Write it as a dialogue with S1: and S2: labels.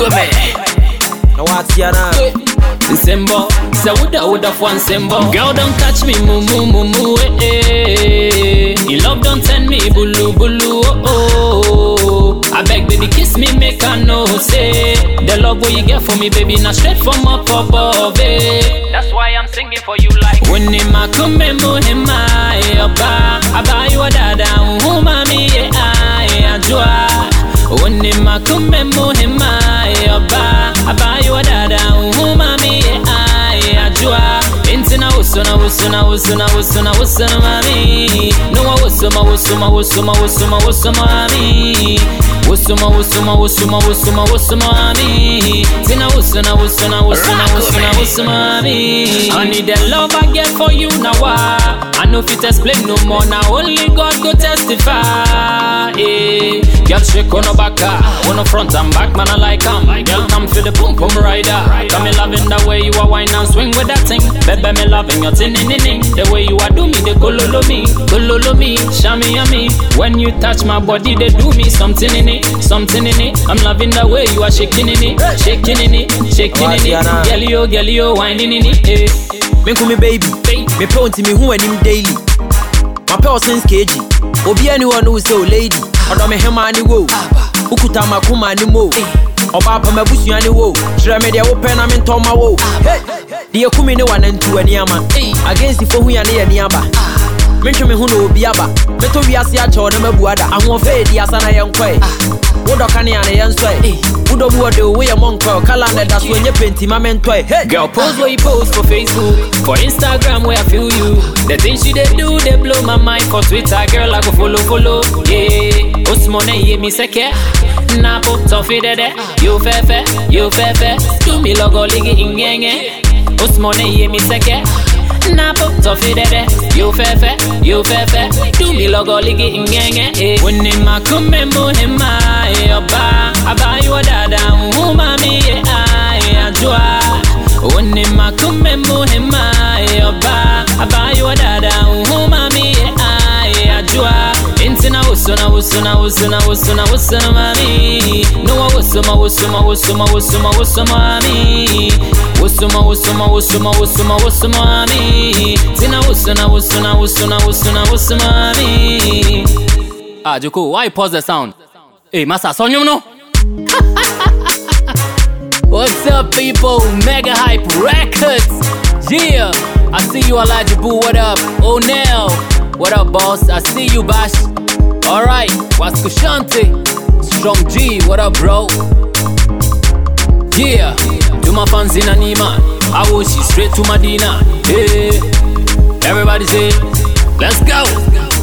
S1: me.
S2: na watia na
S1: Nsembo, say woulda woulda for Nsembo. Girl, don't catch me, moo moo moo moo, eh eh. Your love don't turn me, bulu bulu, oh oh. I beg, baby, kiss me, make I know, say the love what you get for me, baby, not straight from up above, eh. That's why I'm singing for you like. When ma kume muhima, eh, oba, aba you a dada, uhu mami, eh, ah, eh, ajua. When ma kume muhima, eh, oba, aba you a dada, uhu mami, eh, ah, eh, ajua. Intina usuna usuna usuna usuna usuna mami No usuma usuma usuma usuma usuma mami Usuma usuma usuma usuma usuma mami Tina usuna usuna usuna usuna usuma mami I need the love I get for you now ah. I know fit explain no more now only God go testify eh. Girl shake on the back ah. on the front and back man I like 'em Girl come feel the boom boom rider Come me loving the way you are wine and swing with that thing Baby me loving your tin in The way you are do me they gololo me Gololo me, shami me When you touch my body they do me something in it Something in it I'm loving the way you are shaking in it Shaking in it, shaking in it Girl yo, girl yo, whining in it eh.
S2: menku me baby mepɛ wo nti mehu anim daily mapɛ wo sense kg obia ni hɔ ne wo sɛ o lady ɔdɔ me hema ne wo wokuta makoma ne mo ɔbaa pa mabusua ne wo kyerɛ me deɛ wopɛ na mentɔ ma wo Hey! deɛ kumi ne wanantu aniama againstfo hu ya ne yɛ neaba mentwe me ho na obi aba mɛtɔ wiase akyɛw na mabu ada ahoɔfɛ ɛdi asa na yɛnkɔe wodɔ kanea ne yɛnsɔe wodɔ mu wɔde wo woyɛ mɔnkɔe kala na da so ɛnyɛ penti ma mentɔe Hey!
S1: Girl, pose where you post for Facebook, for Instagram where I feel you. The things you they do, they blow my mind. For Twitter, girl, I go follow, follow. Yeah, Osmone, yeah, me seke. Napo, toffee, dede. You fefe, you fefe. Do me logo, ligi, ingenge. Osmone, yeah, me seke. Napo, toffee, dede. You fefe, you fefe. Do me logo, ligi, ingenge. Eh. When in my kume, muhima, eh, oba. Aba, you a dada, uhu, mami, yeah, ah, yeah, ajua. Wone makume muhima yoba abayo dada uhuma mi ai ajua intina usuna usuna usuna usuna usuna mami no usuma usuma usuma usuma usuma mami usuma usuma usuma usuma usuma mami tina usuna usuna usuna usuna usuma mami Ah Joko why you pause the sound Hey masa sonyum no What's up, people? Mega Hype Records. Yeah, I see you, Elijah Boo. What up? Oh, now. What up, boss? I see you, Bash. Alright, what's Kushanti? Strong G, what up, bro? Yeah, to my fans in Anima. I wish you straight to Medina. Yeah, everybody say, let's go.